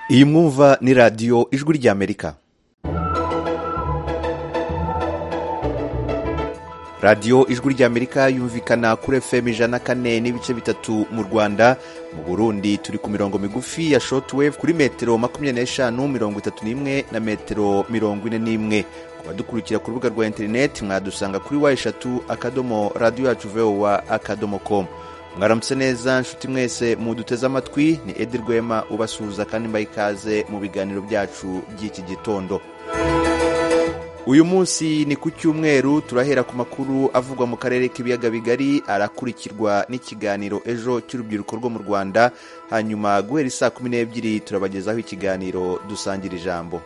iyi mwumva ni radiyo ijwi ry'amerika radiyo ijwi ry'amerika yumvikana kuri efuperi ijana kane n'ibice bitatu mu rwanda mu burundi turi ku mirongo migufi ya shotuwevu kuri metero makumyabiri n'eshanu mirongo itatu n'imwe na metero mirongo ine n'imwe abadukurikira ku rubuga rwa interineti mwadusanga kuri wa eshatu akadomo radiyo yacu vewa akadomo komu mwaramutse neza nshuti mwese muduteze amatwi ni edi rwema ubasuhuza kandi mbaye ikaze mu biganiro byacu by'iki gitondo uyu munsi ni ku cyumweru turahera ku makuru avugwa mu karere k'ibiyaga bigari arakurikirwa n'ikiganiro ejo cy'urubyiruko rwo mu rwanda hanyuma guhera isaa kumi n'ebyiri turabagezaho ikiganiro dusangira ijambo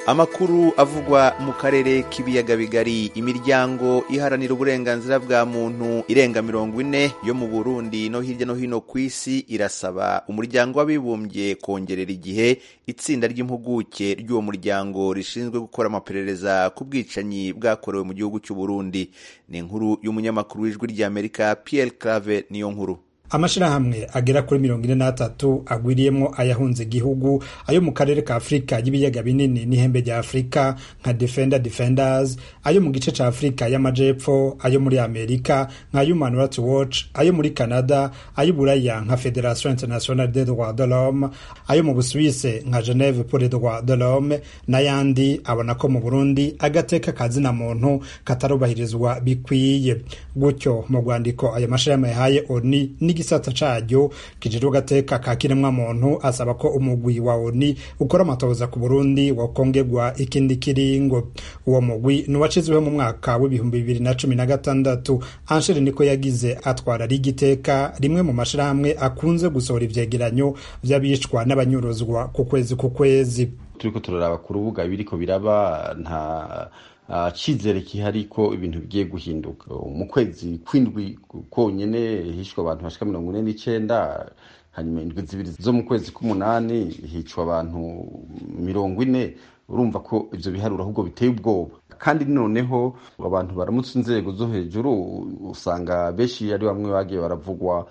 amakuru avugwa mu karere k'ibiyaga bigari imiryango iharanira uburenganzira bwa muntu irenga mirongo ine yo mu burundi no hirya no hino ku isi irasaba umuryango w'abibumbye kongerera igihe itsinda ry'impuguke ry'uwo muryango rishinzwe gukora amaperereza ku bwicanyi bwakorewe mu gihugu cy'u burundi ni inkuru y'umunyamakuru w'ijwi ry'amerika piyeri clave niyo nkuru amashyirahamwe agera kuri mirongo ine n'atatu agwiriyemo ayahunze igihugu ayo mu karere ka afurika y'ibiyaga binini n'ihembe rya afurika nka defender defenders ayo mu gice cya afurika y'amajepfo ayo muri amerika nka human rights watch ayo muri canada ay'uburaya nka federation internationale des droits de l'homme ayo mu busuwise nka geneve pour les droits de l'homme n'ayandi abona ko mu burundi agateka kazina muntu katarubahirizwa bikwiye gutyo mu rwandiko ayo mashyirahamwe yahaye oni n'igi igisata caryo kijejwe gateka ka kiremwamuntu asaba ko umugwi wa oni ukora amatohoza ku burundi wakongerwa ikindi kiringo uwo mugwi nuwacizweho mu mwaka w'ibihumbi bibiri na cumi na gatandatu ansheri niko yagize atwara ari igiteka rimwe mu mashirahamwe akunze gusohora ivyegeranyo vy'abicwa n'abanyuruzwa ku kwezi ku kwezi turiko turaraba ku rubuga biriko biraba nta cyizere kihari ko ibintu bigiye guhinduka mu kwezi kw'indwi konyine hishwe abantu bashika mirongo ine n'icyenda hanyuma indwi zibiri zo mu kwezi k'umunani hicwa abantu mirongo ine urumva ko ibyo biharuro ahubwo biteye ubwoba kandi noneho abantu baramutse inzego zo hejuru usanga benshi ari bamwe bagiye baravugwa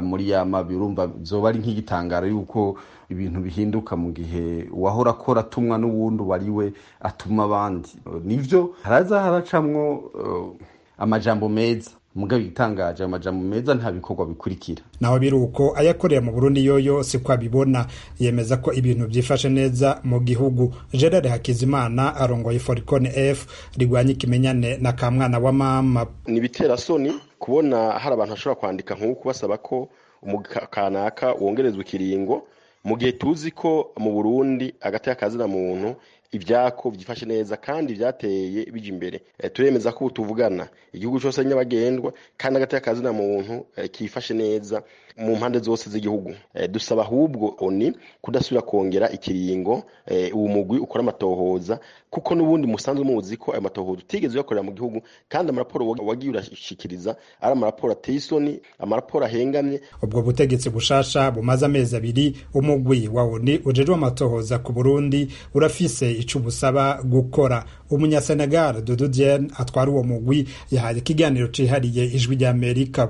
muri ya mabi urumva byoba ari nk'igitangaro y'uko ibintu bihinduka mu gihe uwahora akora atumwa n'uwundi uwo ari we atuma abandi nibyo haraza haracamwo amajambo meza mugabo igitangaje amajambo meza nta bikorwa bikurikira naho biri uko ayakorera mu burundi yoyo si ko abibona yemeza ko ibintu byifashe neza mu gihugu gerard hakizimana arongoye foricone f rigwanya ikimenyane na kamwana wa mama ni ibitera soni kubona hari abantu bashobora kwandika nk'uko basaba ko kanaka wongerezwa ikiringo mu gihe tuzi ko mu burundi agateka kazina muntu ibyako byifashe neza kandi byateye bijya imbere turemeza ko ubu tuvugana igihugu cyose nyabagendwa kandi agateka kazina muntu kifashe neza mu mpande zose z'igihugu dusaba ahubwo oni kudasubira kongera ikiringo uwo mugwi ukora amatohoza kuko n'ubundi musanzwe muzi ko ayo matohoza utigeze uyakorera mu gihugu kandi amaraporo wagiye urashikiriza ari amaraporo ateye isoni amaraporo ahengamye ubwo butegetsi bushasha bumaze amezi abiri umugwi wa oni ujejwe amatohoza ku burundi urafise ico ubusaba gukora umunyasenegal dodo diane atwara uwo mugwi yahaye ikiganiro cihariye ijwi ry'amerika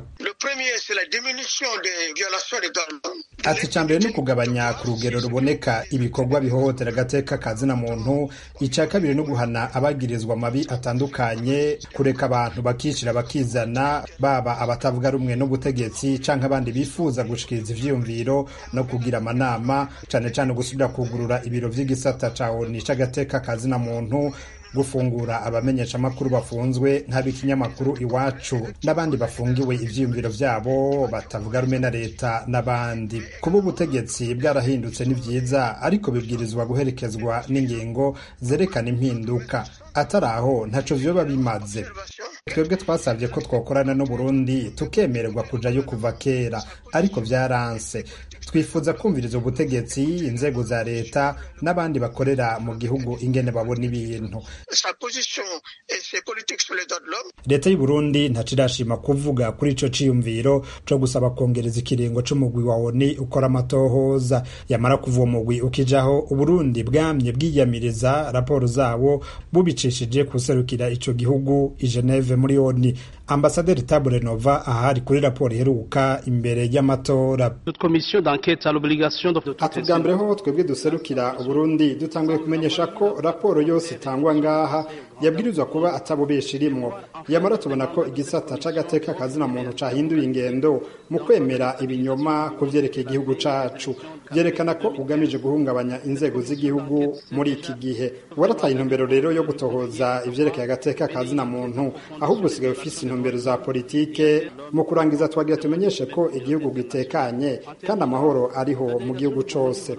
ati icya mbere ni ukugabanya ku rugero ruboneka ibikorwa bihohotera agateka kazina muntu icya kabiri ni uguhana abagirizwa amabi atandukanye kureka abantu bakishyira bakizana baba abatavuga rumwe n'ubutegetsi cyangwa abandi bifuza gushikiriza ibyiyumviro no kugira amanama cyane cyane gusubira kugurura ibiro by'igisata cya oni cy'agateka kazina muntu gufungura abamenyeshamakuru bafunzwe nk'ab'ikinyamakuru iwacu n'abandi bafungiwe ibyiyumviro byabo batavuga rumwe na leta n'abandi kuba ubutegetsi bwarahindutse ni byiza ariko bibwirizwa guherekezwa n'ingingo zerekana impinduka atari aho ntacyo vyoba bimaze twebwe twasabye ko twokorana n'u Burundi tukemererwa kujayo kuva kera ariko byaranse twifuza kumviriza ubutegetsi inzego za leta n'abandi bakorera mu gihugu ingene babona ibintu leta y'u Burundi ntaco kuvuga kuri ico ciyumviro co gusaba kongereza ikiringo c'umugwi wa ONU ukora amatohoza yamara kuva uwo mugwi ukijaho Uburundi bwamye bwiyamiriza raporo zawo bubicishije kuserukira ico gihugu i Geneve muri ONU ambasaderi tabure nova ahari kuri raporo iheruka imbere y'amatora ati bwa mbere ho twebwe duserukira uburundi dutanguye kumenyesha ko raporo yose itangwa ngaha yabwirizwa kuba atabubesha irimwo yamara tubona ko igisata c'agateka kazina muntu cahinduye ingendo mu kwemera ibinyoma ku vyerekeye igihugu cacu vyerekana ko ugamije guhungabanya inzego z'igihugu muri iki gihe warataye intumbero rero yo gutohoza ivyerekeye agateka kazina muntu ahubwo usigaye ufise intumbero za politike mu kurangiza twagira tumenyeshe ko igihugu gitekanye kandi amahoro ariho mu gihugu cose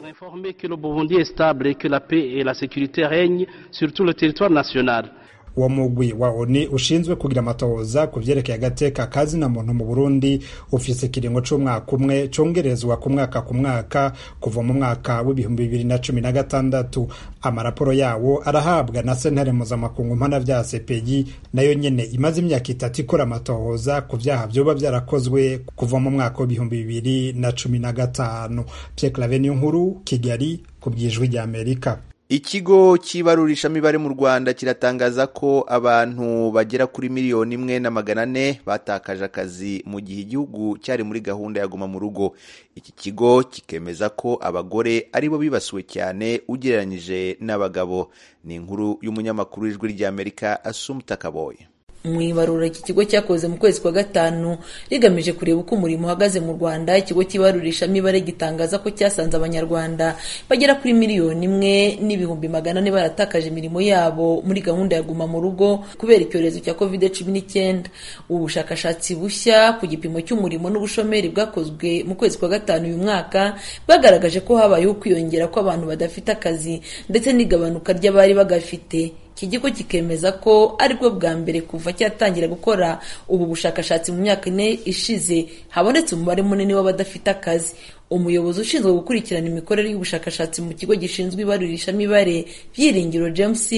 uwo mugwi wa oni ushinzwe kugira amatohoza ku vyerekeye agateka kazina muntu mu burundi ufise ikiringo c'umwaka umwe congerezwa ku mwaka ku mwaka kuva mu mwaka w'ibihumbi bibiri na cumi na gatandatu amaraporo yawo arahabwa na sentare mpuzamakungu mpanavyaha sepeyi nayo nyene imaze imyaka itatu ikora amatohoza ku vyaha vyoba vyarakozwe kuva mu mwaka w'ibihumbi bibiri na cumi na gatanu pierre claveniyo nkuru kigali ku bw'ijwi ry'amerika ikigo cy'ibarurishamibare mu rwanda kiratangaza ko abantu bagera kuri miliyoni imwe na magana ane batakaje akazi mu gihe igihugu cyari muri gahunda ya guma mu rugo iki kigo kikemeza ko abagore aribo bibasiwe cyane ugereranyije n'abagabo ni inkuru y'umunyamakuru w'ijwi ry'amerika asumuta kaboye mu ibarura iki kigo cyakoze mu kwezi kwa gatanu rigamije kureba uko umurimo uhagaze mu rwanda ikigo cy'ibarurishamibare gitangaza ko cyasanze abanyarwanda bagera kuri miliyoni imwe n'ibihumbi magana ane baratakaje imirimo yabo muri gahunda ya guma mu rugo kubera icyorezo cya covid cumi n'icyenda ubu bushakashatsi bushya ku gipimo cy'umurimo n'ubushomeri bwakozwe mu kwezi kwa gatanu uyu mwaka bagaragaje ko habayeho ukwiyongera kw'abantu badafite akazi ndetse n'igabanuka ry'abari bagafite iki kigo kikemeza ko aribwo bwa mbere kuva cyatangira gukora ubu bushakashatsi mu myaka ine ishize habonetse umubare munini w'abadafite akazi umuyobozi ushinzwe gukurikirana imikorere y'ubushakashatsi mu kigo gishinzwe ibarurishamibare byiringiro james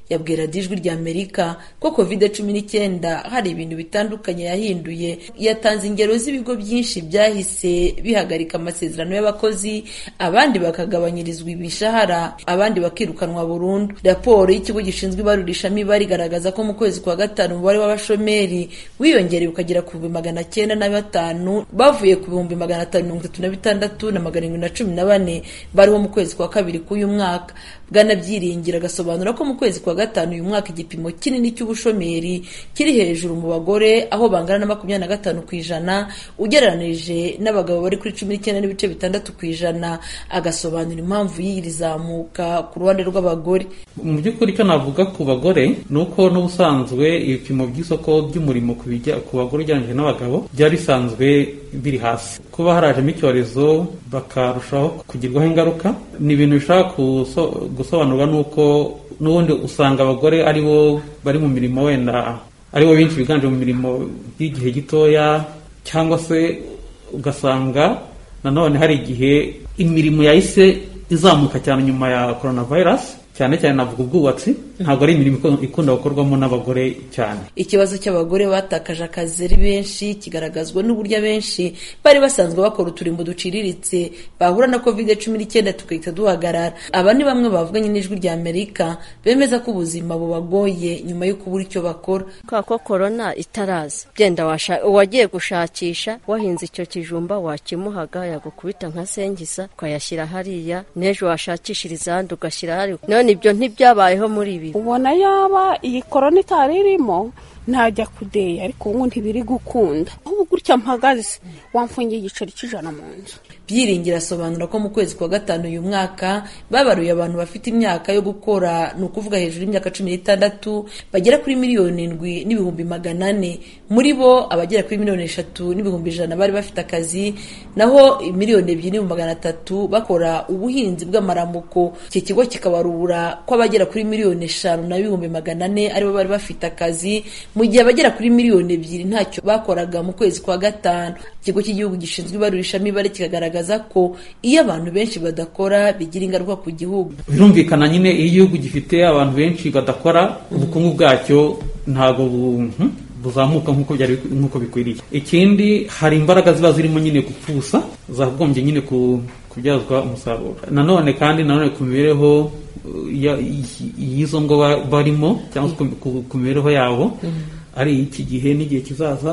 yabwira ijwi rya amerika ko covid cumi n'icyenda hari ibintu bitandukanye yahinduye yatanze ingero z'ibigo byinshi byahise bihagarika amasezerano y'abakozi abandi bakagabanyirizwa ibishahara abandi bakirukanwa burundu raporo y'ikigo gishinzwe ibarurishamibare igaragaza ko mu kwezi kwa gatanu umubare w'abashomeri wiyongereye ukagera ku bihumbi magana cyenda na batanu bavuye ku bihumbi magana atanu mirongo itatu na bitandatu na magana arindwi na cumi na bane bariho mu kwezi kwa kabiri k'uyu mwaka bwana byiringira agasobanura ko mu kwezi kwa gatanu uyu mwaka igipimo kinini cy'ubushomeri kiri hejuru mu bagore aho bangana na makumyabiri na gatanu ku ijana ugereranije n'abagabo bari kuri cumi n'icyenda n'ibice bitandatu ku ijana agasobanura impamvu y'iyi rizamuka ku ruhande rw'abagore mu by'ukuri icyo navuga ku bagore ni uko n'ubusanzwe ibipimo by'isoko ry'umurimo ku bagore ugereranyije n'abagabo byari bisanzwe biri hasi kuba harajemo icyorezo bakarushaho kugirwaho ingaruka ni ibintu bishobora gusobanurwa n'uko n'ubundi usanga abagore ari bo bari mu mirimo wenda ari bo benshi biganje mu mirimo y'igihe gitoya cyangwa se ugasanga nanone hari igihe imirimo yahise izamuka cyane nyuma ya korona vayirasi cyane cyane navuga ubwubatsi ntabwo ari imirimo ikunda gukorwamo n'abagore cyane ikibazo cy'abagore batakaje akazi ari benshi kigaragazwa n'uburyo abenshi bari basanzwe bakora uturimbo duciriritse bahura na kovide cumi n'icyenda tugahita duhagarara aba ni bamwe bavuganye n'ijwi rya amerika bemeza ko ubuzima bubagoye nyuma yo kubura icyo bakora kubera ko korona itaraza genda wagiye gushakisha wahinze icyo kijumba wakimuhaga yagukubita nka sengisa ukayashyira hariya n'ejo washakishiriza ahandi ugashyira hariya none ibyo ntibyabayeho muri ibi ubona yaba iyi korona itari irimo ntajya kudeya ariko ubu ntibiri gukunda ahubwo gutya mpagaze wamfungiye igiceri cy'ijana mu nzu byiringira asobanura ko mu kwezi kwa gatanu uyu mwaka babaruye abantu bafite imyaka yo gukora ni ukuvuga hejuru y'imyaka cumi n'itandatu bagera kuri miliyoni indwi n'ibihumbi magana ane muri bo abagera kuri miliyoni eshatu n'ibihumbi ijana bari bafite akazi naho miliyoni ebyiri n'ibihumbi magana atatu bakora ubuhinzi bw'amaramuko iki kigo kikabarura ko abagera kuri miliyoni eshanu n'ibihumbi magana ane aribo bari bafite akazi mu gihe abagera kuri miliyoni ebyiri ntacyo bakoraga mu kwezi kwa gatanu ikigo cy'igihugu gishinzwe ibarurishamibare kikagaragaza ko iyo abantu benshi badakora bigira ingaruka ku gihugu birumvikana nyine iyo igihugu gifite abantu benshi badakora ubukungu bwacyo ntabwo buzamuka nk'uko byari nk'uko bikwiriye ikindi hari imbaraga ziba zirimo nyine gupfusa zagombye nyine kubyazwa umusaruro nanone kandi nanone ku mibereho y'izo ngo barimo cyangwa se ku mibereho yabo ari iki gihe n'igihe kizaza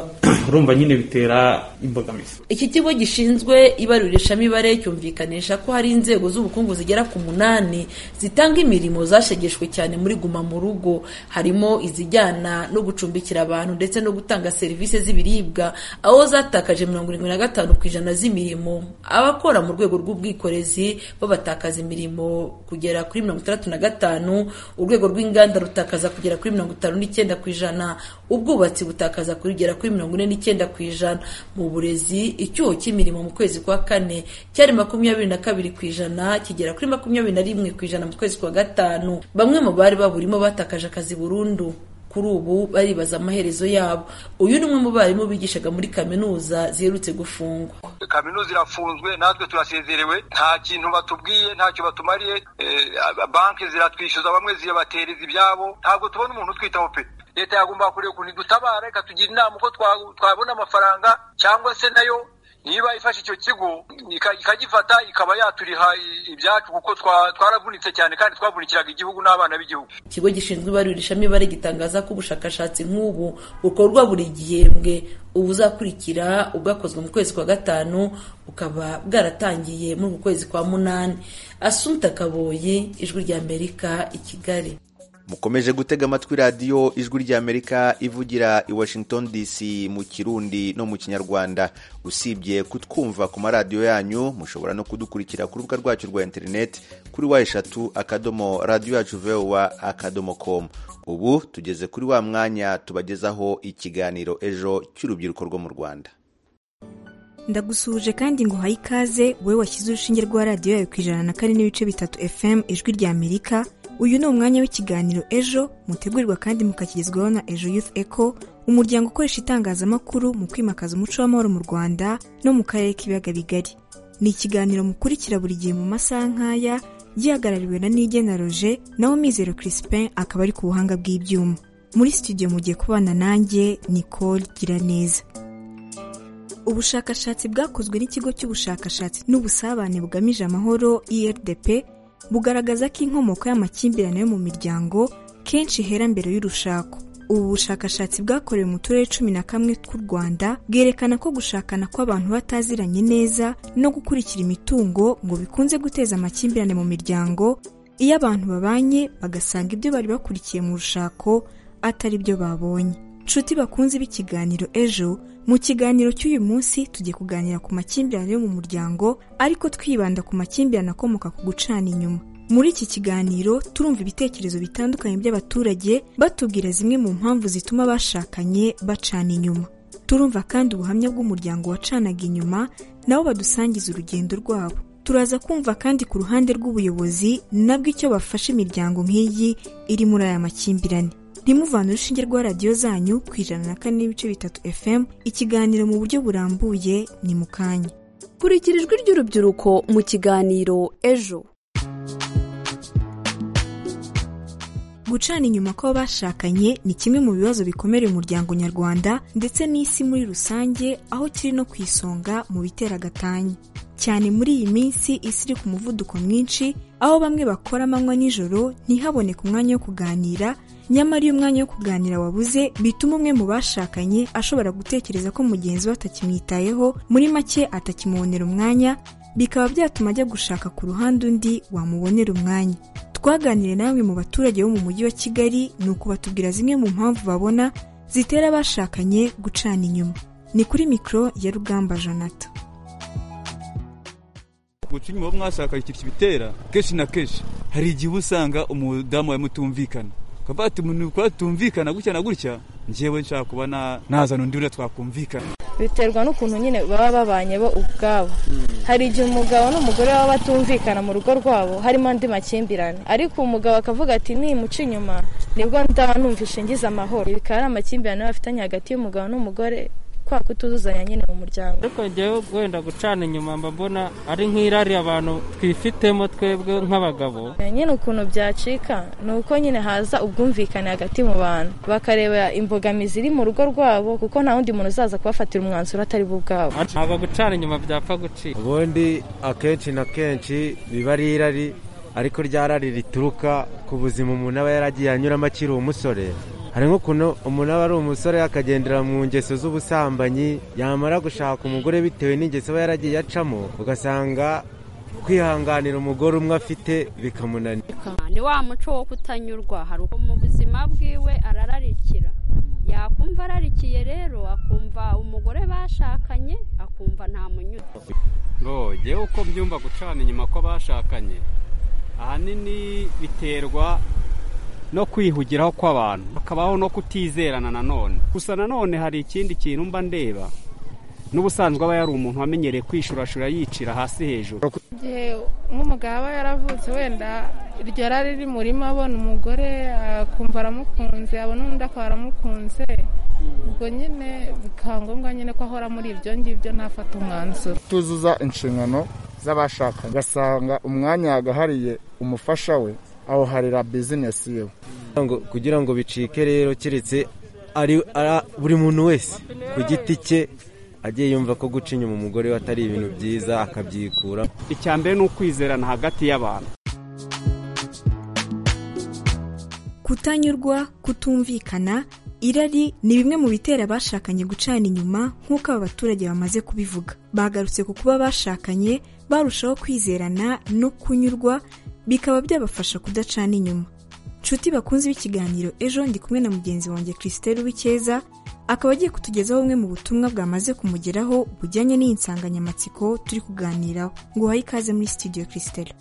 urumva nyine bitera imbogamizi iki kigo gishinzwe ibarurishamibare cyumvikanisha ko hari inzego z'ubukungu zigera ku munani zitanga imirimo zashegeshwe cyane muri guma mu rugo harimo izijyana no gucumbikira abantu ndetse no gutanga serivisi z'ibiribwa aho zatakaje mirongo irindwi na gatanu ku ijana z'imirimo abakora mu rwego rw'ubwikorezi babatakaza imirimo kugera kuri mirongo itandatu na gatanu urwego rw'inganda rutakaza kugera kuri mirongo itanu n'icyenda ku ijana ubwubatsi butakaza kugera kuri mirongo ine n'icyenda ku ijana mu burezi icyuho cy'imirimo mu kwezi kwa kane cyari makumyabiri na kabiri ku ijana kigera kuri makumyabiri na rimwe ku ijana mu kwezi kwa gatanu bamwe mu bari baburimo batakaje akazi burundu kuri ubu baribaza amaherezo yabo uyu ni umwe mu barimu bigishaga muri kaminuza ziherutse gufungwa kaminuza irafunzwe natwe turasezerewe nta kintu batubwiye ntacyo batumariye banki ziratwishyuza bamwe zibatereza ibyabo ntabwo tubona umuntu utwitaho pe leta yagomba kureba ukuntu idutabara ikatugira inama uko twabona amafaranga cyangwa se nayo niba ifashe icyo kigo ikagifata ikaba yaturiha ibyacu kuko twaravunitse cyane kandi twavunikiraga igihugu n'abana b'igihugu ikigo gishinzwe ibarurishamibare gitangaza ko ubushakashatsi nk'ubu bukorwa buri gihembwe ubuzakurikira ubwakozwe mu kwezi kwa gatanu bukaba bwaratangiye muri uku kwezi kwa munani asumta kaboye ijwi ry'amerika i kigali mukomeje gutega amatwi radiyo ijwi ry'amerika ivugira i washington dc mu kirundi no mu kinyarwanda usibye kutwumva ku maradiyo yanyu mushobora no kudukurikira ku rubuga rwacu rwa interineti kuri wa eshatu akadomo radiyo yacu vewa akadomo komu ubu tugeze kuri wa mwanya tubagezaho ikiganiro ejo cy'urubyiruko rwo mu rwanda ndagusuhuje kandi ngo uhaye ikaze wowe washyize urushinge rwa radiyo yawe ku ijana na kane n'ibice bitatu fm ijwi ry'amerika uyu ni umwanya w'ikiganiro ejo mutegurirwa kandi mukakigezwaho na ejo youth eco umuryango ukoresha itangazamakuru mu kwimakaza umuco w'amahoro mu rwanda no mu karere k'ibiyaga bigari ni ikiganiro mukurikira buri gihe mu masaha nk'aya gihagarariwe na nige na roje naho mizero crispin akaba ari ku buhanga bw'ibyuma muri studio mugiye kubana nanjye nicole giraneza ubushakashatsi bwakozwe n'ikigo cy'ubushakashatsi n'ubusabane bugamije amahoro irdp bugaragaza ko inkomoko y'amakimbirane yo mu miryango kenshi ihera mbere y'urushako ubu bushakashatsi bwakorewe mu turere cumi na kamwe tw'u rwanda bwerekana ko gushakana kw'abantu bataziranye neza no gukurikira imitungo ngo bikunze guteza amakimbirane mu miryango iyo abantu babanye bagasanga ibyo bari bakurikiye mu rushako atari byo babonye nshuti bakunze b'ikiganiro ejo mu kiganiro cy'uyu munsi tugiye kuganira ku makimbirane yo mu muryango ariko twibanda ku makimbirane akomoka ku gucana inyuma muri iki kiganiro turumva ibitekerezo bitandukanye by'abaturage batubwira zimwe mu mpamvu zituma bashakanye bacana inyuma turumva kandi ubuhamya bw'umuryango wacanaga inyuma nabo badusangiza urugendo rwabo turaza kumva kandi ku ruhande rw'ubuyobozi nabwo icyo bafasha imiryango nk'iyi iri muri aya makimbirane ntimuvane urushinge rwa radiyo zanyu ku ijana na kane n'ibice bitatu fm ikiganiro mu buryo burambuye ni mu kanya kurikira ijwi ry'urubyiruko mu kiganiro ejo gucana inyuma kw'abashakanye ni kimwe mu bibazo bikomereye umuryango nyarwanda ndetse n'isi muri rusange aho kiri no ku isonga mu bitera agatanya cyane muri iyi minsi isi iri ku muvuduko mwinshi aho bamwe bakora amanywa nijoro ntihaboneke umwanya wo kuganira nyamara iyo umwanya wo kuganira wabuze bituma umwe mu bashakanye ashobora gutekereza ko mugenzi we atakimwitayeho muri make atakimubonera umwanya bikaba byatuma ajya gushaka ku ruhande undi wamubonera umwanya twaganiriye namwe mu baturage bo mu mujyi wa kigali ni uku batubwira zimwe mu mpamvu babona zitera abashakanye gucana inyuma ni kuri mikoro ya rugamba jonathan guca inyuma mwashakanye ikintu kibitera kenshi na kenshi hari igihe uba usanga umudamu wawe mutumvikana ukavuga ati umuntu twatumvikana gutya na gutya ngewe nshaka kuba nazana undi uriya twakumvikana biterwa n'ukuntu nyine baba babanye bo ubwabo hari igihe umugabo n'umugore baba batumvikana mu rugo rwabo harimo andi makimbirane ariko umugabo akavuga ati nimuca inyuma nibwo ndaba numvishe ngize amahoro bikaba ari amakimbirane bafitanye hagati y'umugabo n'umugore kwa kutuzuzanya nyine mu muryango ariko njyewe wenda gucana inyuma mba mbona ari nk'irari abantu twifitemo twebwe nk'abagabo nyine ukuntu byacika ni uko nyine haza ubwumvikane hagati mu bantu bakareba imbogamizi iri mu rugo rwabo kuko nta wundi muntu uzaza kubafatira umwanzuro atari bo ubwabo ntabwo gucana inyuma byapfa gucika ubundi akenshi na kenshi biba ari irari ariko rya rari rituruka ku buzima umuntu aba yaragiye anyuramo akiri umusore hari nk'ukuntu umuntu aba ari umusore akagendera mu ngeso z'ubusambanyi yamara gushaka umugore bitewe n'ingeso aba yaragiye acamo ugasanga kwihanganira umugore umwe afite bikamunanira ni wa muco wo kutanyurwa hari uko mu buzima bwiwe arararikira yakumva ararikiye rero akumva umugore bashakanye akumva nta munyurwa ngo ngewe uko mbyumva gucana inyuma ko bashakanye ahanini biterwa no kwihugiraho kw'abantu hakabaho no kutizerana nanone gusa nanone hari ikindi kintu mba ndeba n'ubusanzwe aba yari umuntu wamenyereye kwishurashura yicira hasi hejuru igihe nk'umugabo aba yaravutse wenda iryo rari riri murima abona umugore akumva aramukunze abona undi akaba aramukunze ubwo nyine bikaba ngombwa nyine ko ahora muri ibyo ngibyo ntafate umwanzuro tuzuza inshingano z'abashakanye ugasanga umwanya yagahariye umufasha we aho harira bizinesi yewe kugira ngo bicike rero keretse buri muntu wese ku giti cye agiye yumva ko guca inyuma umugore we atari ibintu byiza akabyikura icya mbere ni ukwizerana hagati y'abantu kutanyurwa kutumvikana irari ni bimwe mu bitera abashakanye gucana inyuma nk'uko aba baturage bamaze kubivuga bagarutse ku kuba bashakanye barushaho kwizerana no kunyurwa bikaba byabafasha kudacana inyuma nshuti bakunze b'ikiganiro ejo ndi kumwe na mugenzi wanjye christelle w'icyeza akaba agiye kutugezaho bumwe mu butumwa bwamaze kumugeraho bujyanye n'iyi nsanganyamatsiko turi kuganiraho ngo uhaye ikaze muri studio christelle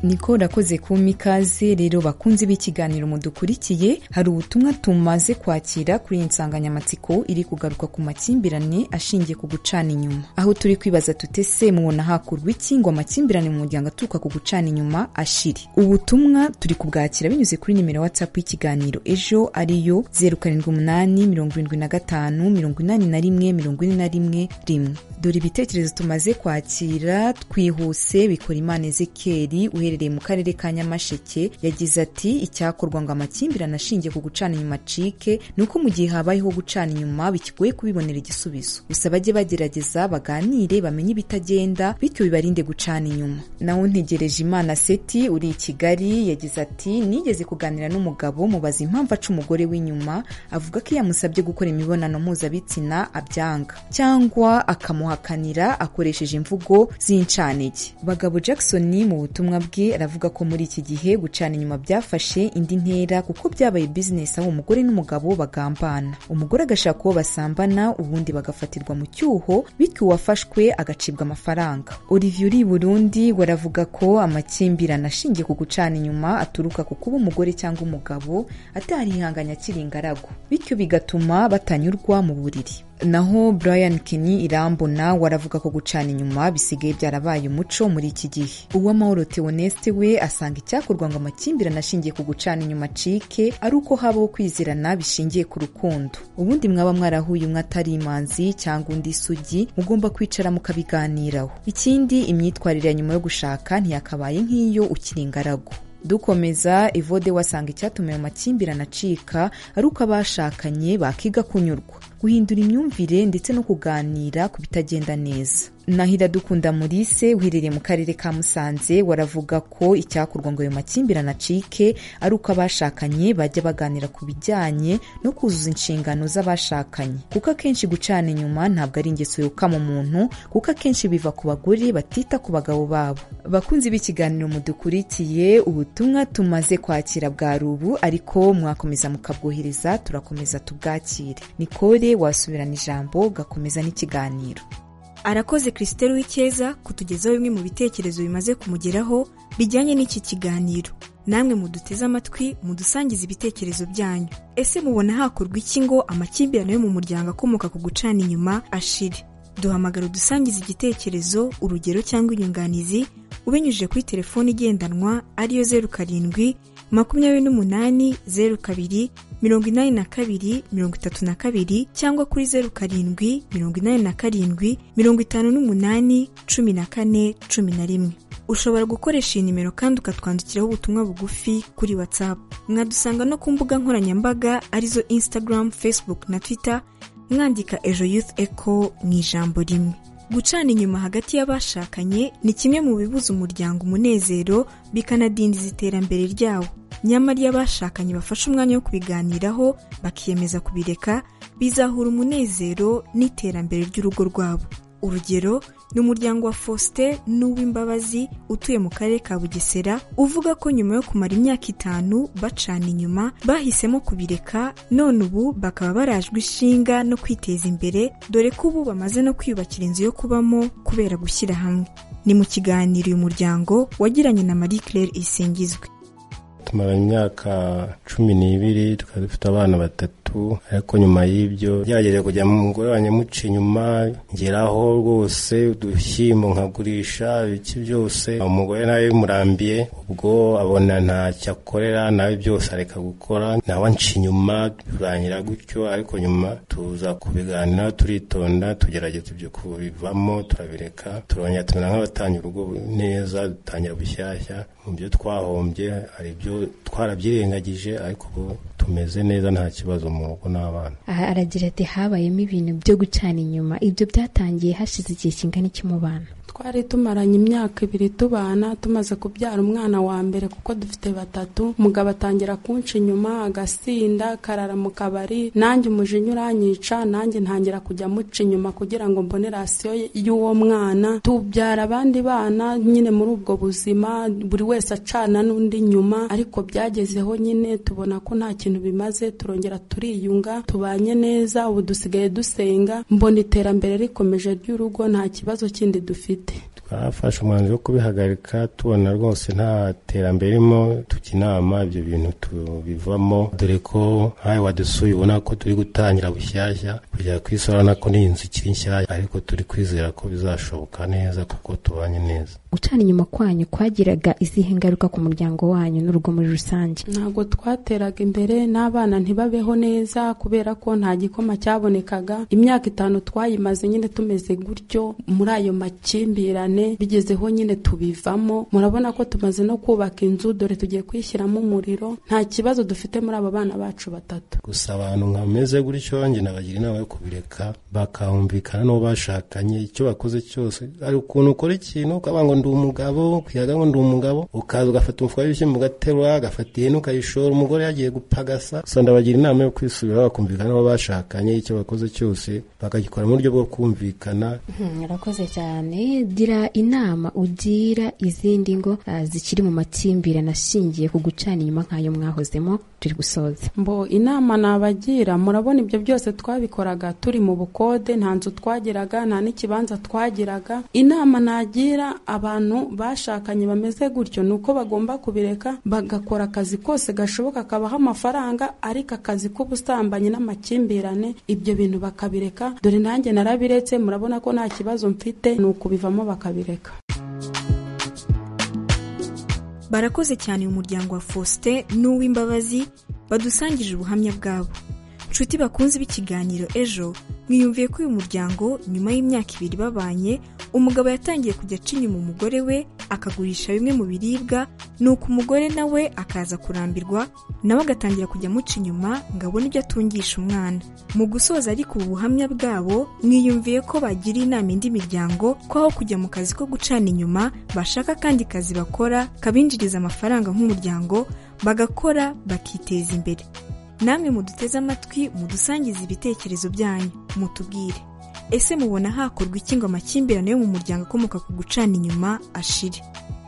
niko rakoze kumpa ikaze rero bakunze b'ikiganiro mudukurikiye hari ubutumwa tumaze kwakira kuri iyi nsanganyamatsiko iri kugaruka ku makimbirane ashingiye ku gucana inyuma aho turi kwibaza tutese mubona hakurwa iki ngo amakimbirane mu muryango aturuka ku gucana inyuma ashire ubutumwa turi kubwakira binyuze kuri nimero watsapu y'ikiganiro ejo ariyo zeru karindwi umunani mirongo irindwi na gatanu mirongo inani na rimwe mirongo ine na rimwe rimwe dore ibitekerezo tumaze kwakira twihuse bikora imana ezekeri uherereye mu karere ka nyamasheke yagize ati icyakorwa ngo amakimbirane ashingiye ku gucana inyuma acike ni uko mu gihe habayeho gucana inyuma bikigoye kubibonera igisubizo gusa bajye bagerageza baganire bamenye ibitagenda bityo bibarinde gucana inyuma nawe ntegereje imana seti uri i kigali yagize ati nigeze kuganira n'umugabo mubaza impamvu aca umugore w'inyuma avuga ko iyo amusabye gukora imibonano mpuzabitsina abyanga cyangwa akamuha akanira akoresheje imvugo z'incanege bagabo jackson mu butumwa bwe aravuga ko muri iki gihe gucana inyuma byafashe indi ntera kuko byabaye bizinesi aho umugore n'umugabo bagambana umugore agashaka uwo basambana ubundi bagafatirwa mu cyuho bityo uwafashwe agacibwa amafaranga olivier uri i burundi waravuga ko amakimbirane ashingiye ku gucana inyuma aturuka ku kuba umugore cyangwa umugabo atarihanganya akiri ingaragu bityo bigatuma batanyurwa mu buriri naho brian kenny irambona waravuga ko gucana inyuma bisigaye byarabaye umuco muri iki gihe uwamahoro theoneste we asanga icyakorwa ngo amakimbirane ashingiye ku gucana inyuma acike ari uko habaho kwizerana bishingiye ku rukundo ubundi mwaba mwarahuye umwe atari imanzi cyangwa undi isugi mugomba kwicara mukabiganiraho ikindi imyitwarire ya nyuma yo gushaka ntiyakabaye nk'iyo ukiri ingaragu dukomeza ivode wasanga icyatuma ayo makimbirane acika ari uko abashakanye bakiga kunyurwa guhindura imyumvire ndetse no kuganira ku bitagenda neza nahira dukunda murise uherereye mu karere ka musanze waravuga ko icyakorwa ngo ayo makimbirane acike ari uko abashakanye bajya baganira ku bijyanye no kuzuza inshingano z'abashakanye kuko akenshi gucana inyuma ntabwo ari ingeso yokama umuntu kuko akenshi biva ku bagore batita ku bagabo babo bakunzi b'ikiganiro mudukurikiye ubutumwa tumaze kwakira bwa rubu ariko mwakomeza mukabwohereza turakomeza tubwakire nikore wasubirana ijambo gakomeza n'ikiganiro arakoze christelle w'icyeza kutugezaho bimwe mu bitekerezo bimaze kumugeraho bijyanye n'iki kiganiro namwe muduteze amatwi mudusangiza ibitekerezo byanyu ese mubona hakorwa iki ngo amakimbirane yo mu muryango akomoka ku gucana inyuma ashire duhamagara udusangiza igitekerezo urugero cyangwa inyunganizi ubinyujije kuri telefoni igendanwa ariyo zeru karindwi makumyabiri n'umunani zeru kabiri mirongo inani na kabiri mirongo itatu na kabiri cyangwa kuri zeru karindwi mirongo inani na karindwi mirongo itanu n'umunani cumi na kane cumi na rimwe ushobora gukoresha iyi nimero kandi ukatwandikiraho ubutumwa bugufi kuri watsapu mwadusanga no ku mbuga nkoranyambaga arizo instagram facebook na twitter mwandika ejo youth eco mu ijambo rimwe gucana inyuma hagati y'abashakanye ni kimwe mu bibuza umuryango umunezero bikanadindiza iterambere ryawo nyamara iyo abashakanye bafashe umwanya wo kubiganiraho bakiyemeza kubireka bizahura umunezero n'iterambere ry'urugo rwabo urugero ni umuryango wa faustin n'uw'imbabazi utuye mu karere ka bugesera uvuga ko nyuma yo kumara imyaka itanu bacana inyuma bahisemo kubireka none ubu bakaba barajwe ishinga no kwiteza imbere dore ko ubu bamaze no kwiyubakira inzu yo kubamo kubera gushyira hamwe ni mu kiganiro uyu muryango wagiranye na marie claire isingizwe tumara imyaka cumi n'ibiri tukaba dufite abana batatu ariko nyuma y'ibyo byagerageje kujya mu mugore wanjye muca inyuma ngeraho rwose udushyimbo nkagurisha ibiki byose umugore nawe bimurambiye ubwo abona ntacyo akorera nawe byose areka gukora nawe anca inyuma turangira gutyo ariko nyuma tuza kubiganira turitonda tugerageza ibyo kubivamo turabireka turongera tumera nk'abatanga urugo neza dutangira bushyashya mu byo twahombye hari ibyo twarabyirengagije ariko ubu tumeze neza nta kibazo mu rugo n'abana aha aragira ati habayemo ibintu byo gucana inyuma ibyo byatangiye hashize igihe kingana iki mu bana twari tumaranye imyaka ibiri tubana tumaze kubyara umwana wa mbere kuko dufite batatu umugabo atangira kunca inyuma agasinda karara mu kabari nanjye umujinya uranyica nanjye ntangira kujya amuca inyuma kugira ngo mbone rasiyo y'uwo mwana tubyara abandi bana nyine muri ubwo buzima buri wese acana n'undi nyuma ariko byagezeho nyine tubona ko nta kintu bimaze turongera turiyunga tubanye neza ubu dusigaye dusenga mbona iterambere rikomeje ry'urugo nta kibazo kindi dufite twafashe umwanzuro wo kubihagarika tubona rwose nta terambere ririmo tujya inama ibyo bintu tubivamo dore ko nkawe wadusuye ubona ko turi gutangira bushyashya kujya kwisorana ko n'inzu ikiri nshyashya ariko turi kwizera ko bizashoboka neza kuko tubanye neza gucana inyuma kwanyu kwagiraga izihe ngaruka ku muryango wanyu n'urugo muri rusange ntabwo twateraga imbere n'abana ntibabeho neza kubera ko nta gikoma cyabonekaga imyaka itanu twayimaze nyine tumeze gutyo muri ayo makimbirane bigezeho nyine tubivamo murabona ko tumaze no kubaka inzu dore tugiye kwishyiramo umuriro nta kibazo dufite muri aba bana bacu batatu gusa abantu nkameze gutyo njye nabagira inama yo kubireka bakahumvikana n'uwo bashakanye icyo bakoze cyose hari ukuntu ukora ikintu ukaba ngo ndi umugabo kwihaga ngo ndi umugabo ukaza ugafata umufuka w'ibishyimbo ugaterura agafata ihene ukayishora umugore yagiye gupagasa gusa ndabagira inama yo kwisubiraho bakumvikana n'abo bashakanye icyo bakoze cyose bakagikora mu buryo bwo kumvikana urakoze cyane gira inama ugira izindi ngo zikiri mu makimbirane ashingiye ku gucana inyuma nk'ayo mwahozemo turi gusoza mbo inama nabagira murabona ibyo byose twabikoraga turi mu bukode nta nzu twagiraga nta n'ikibanza twagiraga inama nagira abantu bashakanye bameze gutyo ni uko bagomba kubireka bagakora akazi kose gashoboka kabaha amafaranga ariko akazi k'ubusambanyi n'amakimbirane ibyo bintu bakabireka dore nanjye narabiretse murabona ko nta kibazo mfite ni ukubivamo bakabireka barakoze cyane uyu muryango wa faustin n'uw'imbabazi badusangije ubuhamya bwabo nshuti bakunze b'ikiganiro ejo mwiyumviye ko uyu muryango nyuma y'imyaka ibiri babanye umugabo yatangiye kujya aca inyuma umugore we akagurisha bimwe mu biribwa nuko umugore nawe akaza kurambirwa nawe agatangira kujya amuca inyuma ngo abone ibyo atungisha umwana mu gusoza ariko ubu buhamya bwabo mwiyumviye ko bagira inama indi miryango ko aho kujya mu kazi ko gucana inyuma bashaka kandi kazi bakora kabinjiriza amafaranga nk'umuryango bagakora bakiteza imbere namwe muduteze amatwi mudusangize ibitekerezo byanyu mutubwire ese mubona hakorwa iki ngo amakimbirane yo mu muryango akomoka ku gucana inyuma ashire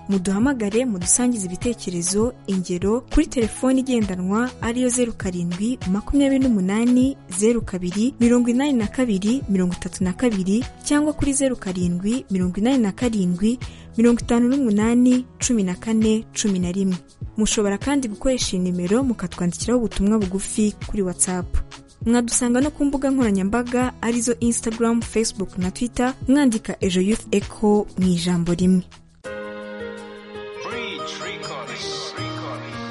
muduhamagare mudusangize ibitekerezo ingero kuri telefoni igendanwa ariyo zeru karindwi makumyabiri n'umunani zeru kabiri mirongo inani na kabiri mirongo itatu na kabiri cyangwa kuri zeru karindwi mirongo inani na karindwi mirongo itanu n'umunani cumi na kane cumi na rimwe mushobora kandi gukoresha iyi nimero mukatwandikiraho ubutumwa bugufi kuri whatsapp mwadusanga no ku mbuga nkoranyambaga arizo instagram facebook na twitter mwandika ejo youth echo mu ijambo rimwe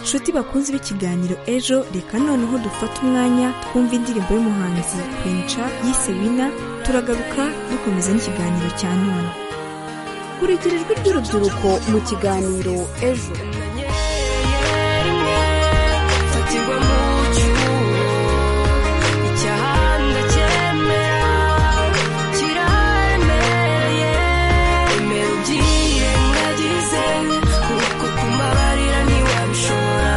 nshuti bakunze b'ikiganiro ejo reka noneho dufate umwanya twumva indirimbo y'umuhanzi kwinca yise wina turagaruka dukomeza n'ikiganiro cya none kurikira ijwi ry'urubyiruko mu kiganiro ejo kukumabarira ntiwabishobora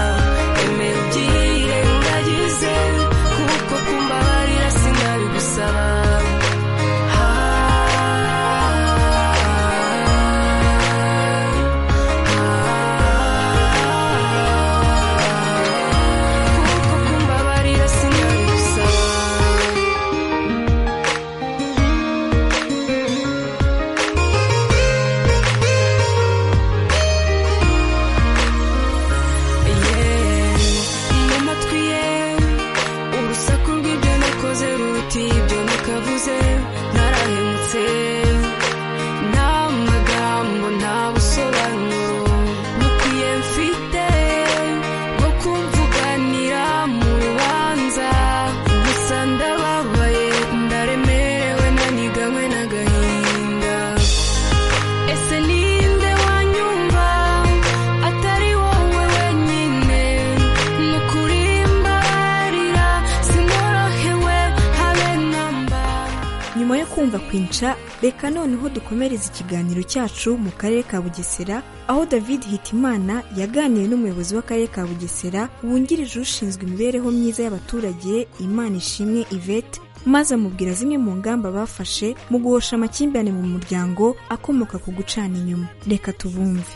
urumva kwinca reka noneho dukomereze ikiganiro cyacu mu karere ka bugesera aho david hitimana yaganiye n'umuyobozi w'akarere ka bugesera wungirije ushinzwe imibereho myiza y'abaturage imana ishimwe ivete maze amubwira zimwe mu ngamba bafashe mu guhosha amakimbirane mu muryango akomoka ku gucana inyuma reka tubumve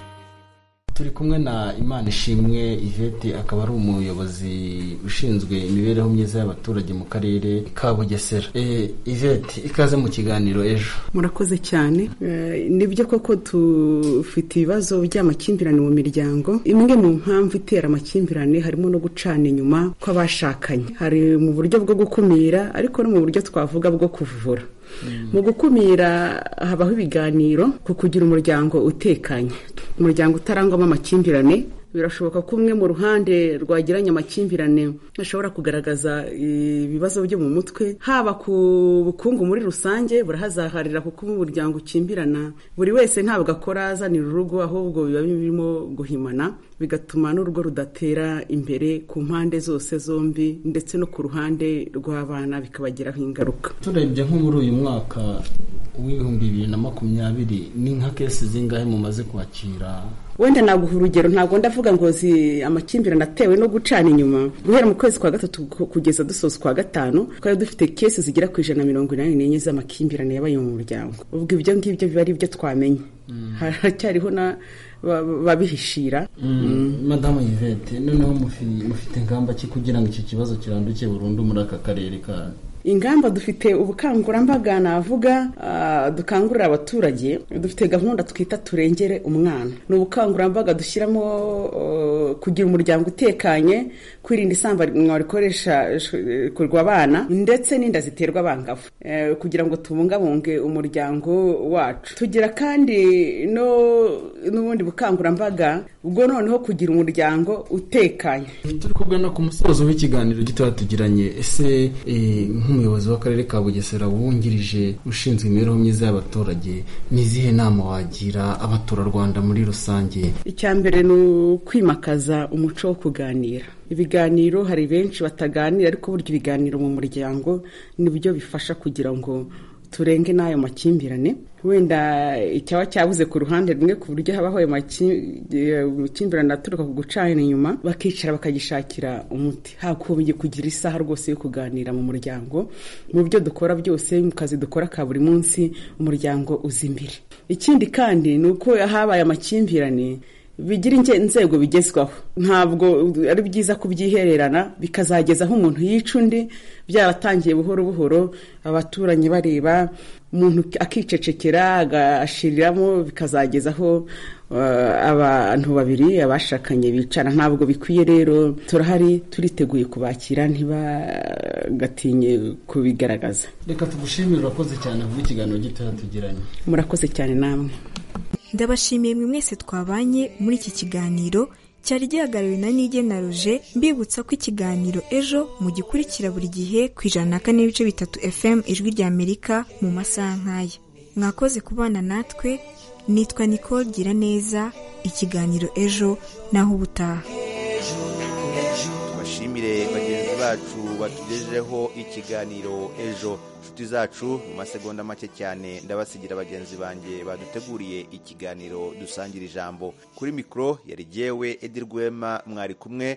turi kumwe na imana ishimwe ivete akaba ari umuyobozi ushinzwe imibereho myiza y'abaturage mu karere ka bugesera ivete ikaze mu kiganiro ejo murakoze cyane nibyo koko dufite ibibazo by'amakimbirane mu miryango imwe mu mpamvu itera amakimbirane harimo no gucana inyuma kw'abashakanye hari mu buryo bwo gukumira ariko no mu buryo twavuga bwo kuvura mu gukumira habaho ibiganiro ku kugira umuryango utekanye umuryango utarangwamo amakimbirane birashoboka ko umwe mu ruhande rwagiranye amakimbirane ashobora kugaragaza ibibazo byo mu mutwe haba ku bukungu muri rusange burahazaharira kuko umuryango ukimbirana buri wese ntabwo akora azanira urugo ahubwo biba birimo guhimana bigatuma n'urugo rudatera imbere ku mpande zose zombi ndetse no ku ruhande rw'abana bikabagiraho ingaruka turebye nko muri uyu mwaka w'ibihumbi bibiri na makumyabiri ni nka kesi zingahe mumaze kwakira wenda naguha urugero ntabwo ndavuga ngo zi amakimbirane atewe no gucana inyuma guhera mu kwezi kwa gatatu kugeza dusoza kwa gatanu twari dufite kesi zigera ku ijana na mirongo inani n'enye z'amakimbirane yabaye mu muryango ubwo ibyo ngibyo biba ari ibyo twamenye haracyariho na babihishira madamu yvette noneho mufite ingamba ki kugira ngo iki kibazo kiranduke burundu muri aka karere kanyu ingamba dufite ubukangurambaga navuga dukangurira abaturage dufite gahunda twita turengere umwana ni ubukangurambaga dushyiramo kugira umuryango utekanye kwirinda isambanywa rikoreshwa abana ndetse n'inda ziterwa abangavu kugira ngo tubungabunge umuryango wacu tugira kandi n'ubundi bukangurambaga ubwo noneho kugira umuryango utekanye turi kugana ku musozo w'ikiganiro gitoya tugiranye ese nk'umuyobozi w'akarere ka bugesera wungirije ushinzwe imibereho myiza y'abaturage ni izihe nama wagira abaturarwanda muri rusange icya mbere ni ukwimakaza umuco wo kuganira ibiganiro hari benshi bataganira ariko burya ibiganiro mu muryango nibyo bifasha kugira ngo turenge n'ayo makimbirane wenda icyaba cyabuze ku ruhande rumwe ku buryo habaho ayo makimbirane aturuka ku gucana inyuma bakicara bakagishakira umuti hagombye kugira isaha rwose yo kuganira mu muryango mu byo dukora byose mu kazi dukora ka buri munsi umuryango uzi imbere ikindi kandi ni uko habaye amakimbirane bigira inzego bigezwaho ntabwo ari byiza kubyihererana bikazageza aho umuntu yica undi byaratangiye buhoro buhoro abaturanyi bareba umuntu akicecekera agashiriramo bikazageza aho abantu babiri abashakanye bicara ntabwo bikwiye rero turahari turiteguye kubakira ntibagatinye kubigaragaza reka tugushimire urakoze cyane vuba ikiganiro gitoya tugiranye murakoze cyane namwe ndabashimiye mwe mwese twabanye muri iki kiganiro cyari gihagarariwe na nige na roje mbibutsa ko ikiganiro ejo mugikurikira buri gihe ku ijana na kane n'ibice bitatu fm ijwi ry'amerika mu masaha nk'aya mwakoze kubana natwe nitwa nicole gira neza ikiganiro ejo naho ubutaha tubashimire bagenzi bacu batugejejeho ikiganiro ejo inshuti zacu mu masegonda make cyane ndabasigira bagenzi banjye baduteguriye ikiganiro dusangira ijambo kuri mikoro yari yewe edi rwema mwari kumwe